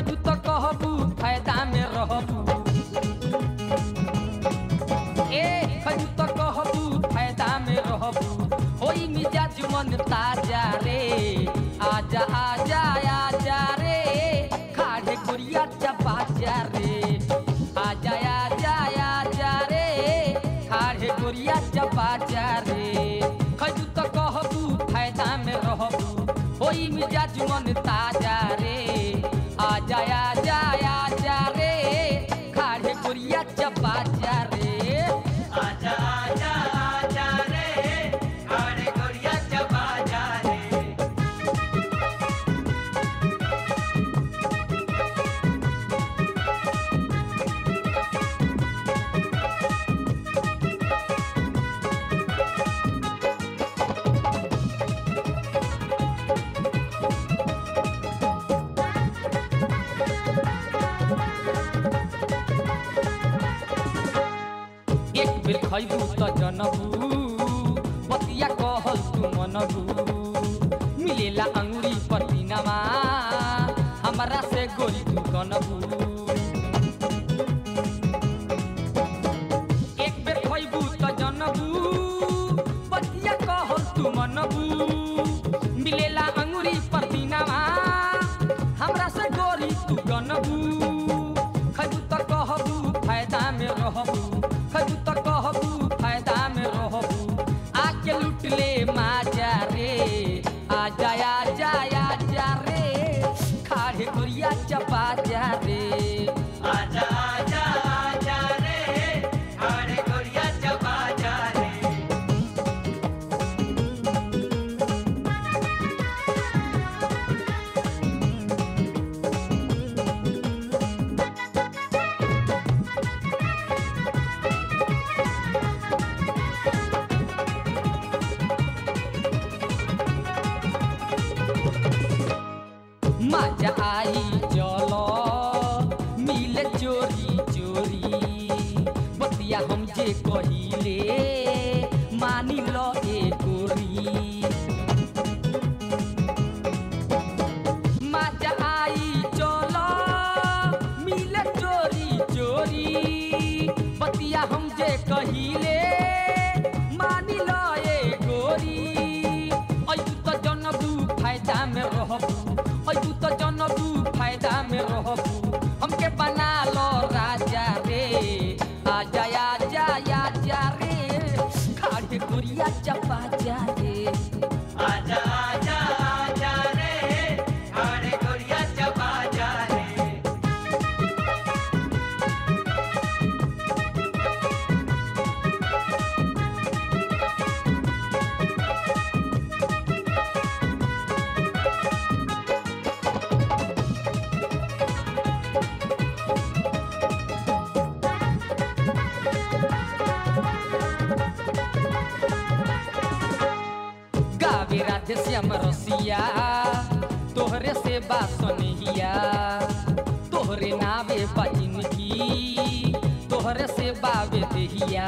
खैबू तो कहबू फायदा में रहबू ए खैबू तो कहबू फायदा में रहबू होई मिजाज मन ताजा रे आजा आजा आजा रे खाड़े गुड़िया चपा जा रे आजा आजा आजा रे खाड़े गुड़िया चपा जा रे खैबू तो कहबू फायदा में रहबू होई मिजाज मन ताजा रे आजा आजा आजा रे खाड़े गुड़िया चपा जा रे आजा आजा आजा रे खाड़े गोरिया चबा जा रे एक बेर खैबू त जनबू बतिया कहल तू मनबू मिलेला अंगुरी पतीनामा हमरा से गोरी तू कनबू एक बेर खैबू त जनबू बतिया कहल तू मनबू मिलेला अंगुरी पतीनामा हमरा से गोरी तू कनबू खैबू त कहबू फायदा में रहबू खैबू त कहबू फायदा में रहबू आके लूट ले माजा रे आजा आजा आजा रे खाड़े गोरिया चपा जा रे आजा आजा आजा रे खाड़े गोरिया चबा जा रे मजा आई चलो मिले चोरी चोरी बतिया हम जे कहिले मानी लो ए गोरी मजा आई चलो मिले चोरी चोरी बतिया हम जे कहिले मानी लो ए गोरी अयू त जनबू फायदा में रहबू अयू त जनबू फायदा में रहबू हमके बना लो राजा रे आजा आजा आजा रे खाड़े गोरिया चपा जा रे आजा आजा आजा रे खाड़े गोरिया चबा जा रे गावे राधे श्याम रसिया तोहरे से बासनिया तोहरे नावे बजिनगी तोहरे से बावे देहिया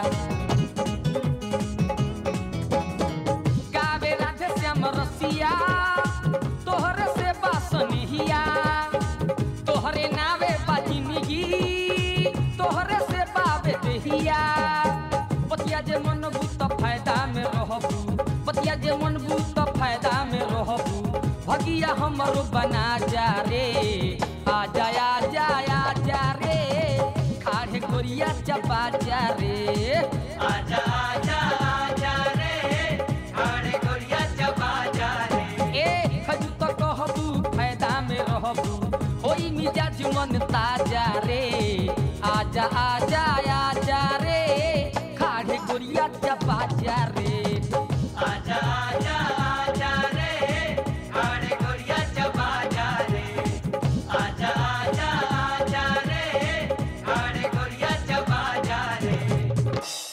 गावे राधे श्याम रसिया तोहरे से बासनिया तोहरे नावे बजिनगी तोहरे से बावे देहिया बतिया जे मन बूत फायदा में रहबू बतिया जे मन बूत फायदा में रहबू भगिया हमरो बना जा रे आजा आजा आजा रे खाड़े गोरिया चपा जा रे आजा आजा आजा रे खाड़े गोरिया चबा जा रे ए खजू तो कहबू फायदा में रहबू होई मिजाज मन ताजा रे आजा आजा आजा रे खाड़े गोरिया चपा जा रे आजा आजा आजा रे खाड़े गोरिया चबा जा रे आजा आजा आजा रे खाड़े गोरिया चबा जा रे